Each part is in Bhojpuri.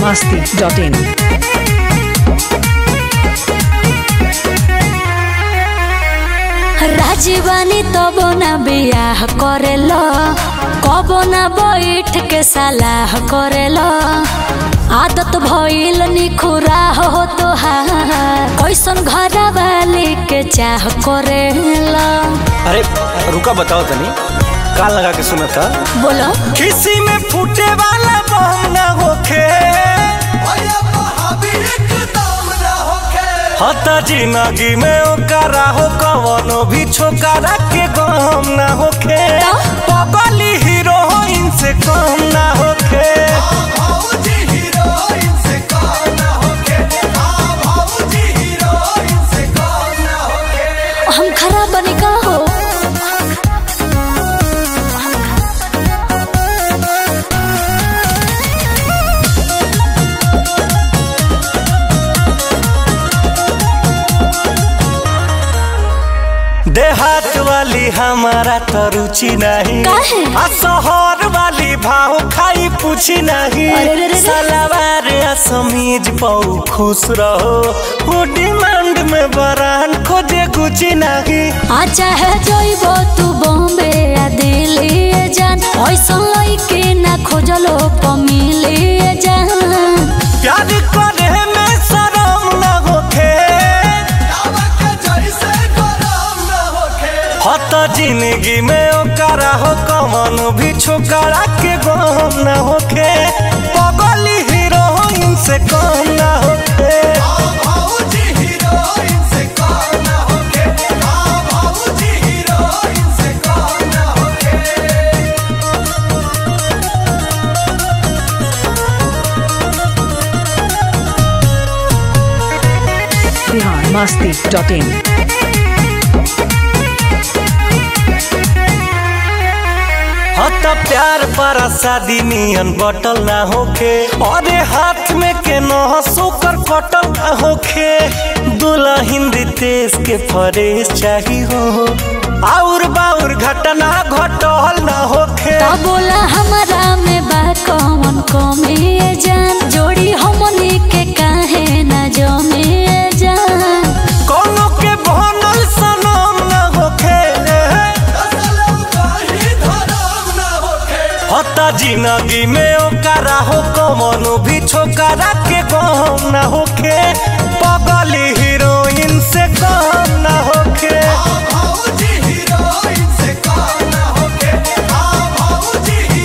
masti.in. राजीवानी तब ना बियाह करेल कब ना बैठ के सलाह करेल आदत भइल निखुरा हो तोहार कैसन घर वाली के चाह करेल अरे रुका बताओ तनी कान लगा के सुना था बोलो किसी में फूटे वाला बम ना होखे हता जिंदगी में ओकरा हो कवनो भी छोकरा के गम ना होखे पगली हीरोइन से कम ना होखे हम खराब बनी का हो देहात वाली हमारा तो रुचि नहीं काहे? आ शहर वाली भाव खाई पूछी नहीं अरे रे रे रे। सलवार आ समीज पाऊ खुश रहो वो डिमांड में बरान खोजे गुची नहीं आ चाहे जइबो तू बॉम्बे या दिल्ली जान ऐसन लइके ना खोजलो पमिली जान प्यार करे में शरम न होखे हत जिंदगी में ओकरा हो कमन भी छोकरा के गम न होखे पगली हीरोइन से कम न होखे Bihar masti.in. हत प्यार पर शादी नियन बटल ना होखे अरे हाथ में के न सोकर कटल ना होखे दुल्हन तेज के फरेश चाही हो और बाउर घटना घटल ना होखे ता बोला हमारा में बा कौन कमी जान जोड़ी हमनी के काहे ना जमे जान कोनो के बनल सनम ना होखे हता जिंदगी में ओकरा हो कमनो भी छोकरा के गम ना होखे पगली हीरोइन से कम ना होखे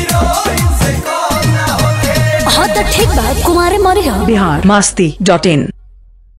हाँ तो ठीक बा कुमारे मरी हो Bihar masti.in.